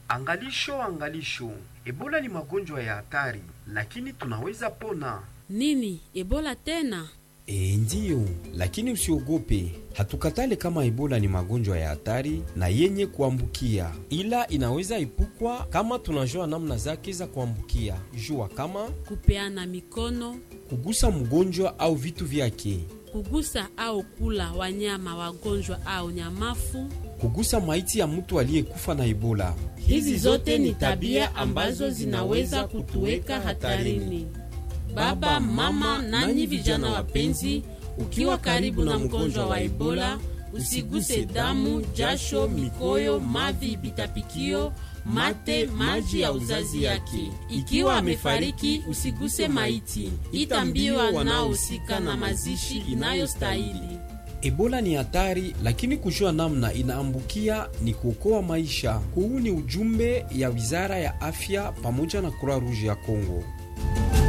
Angalisho, angalisho, Ebola ni magonjwa ya hatari, lakini tunaweza pona. Nini? Ebola tena? E, ndiyo, lakini usiogope. Hatukatale kama Ebola ni magonjwa ya hatari na yenye kuambukia, ila inaweza epukwa kama tunajua namna zake za kuambukia. Jua kama Kupeana mikono, kugusa mgonjwa au vitu vyake, kugusa au kula wanyama wagonjwa au nyamafu. kugusa maiti ya mtu aliyekufa na Ebola. Hizi zote ni tabia ambazo zinaweza kutuweka hatarini. Baba, mama, nanyi vijana wapenzi, ukiwa karibu na mgonjwa wa Ebola, usiguse damu, jasho, mikoyo, mavi, bitapikio, mate, maji ya uzazi yake. Ikiwa amefariki, usiguse maiti. Ita mbio wanaohusika na mazishi inayostahili. Ebola ni hatari, lakini kujua namna inaambukia ni kuokoa maisha. Huu ni ujumbe ya Wizara ya Afya pamoja na Croix Rouge ya Kongo.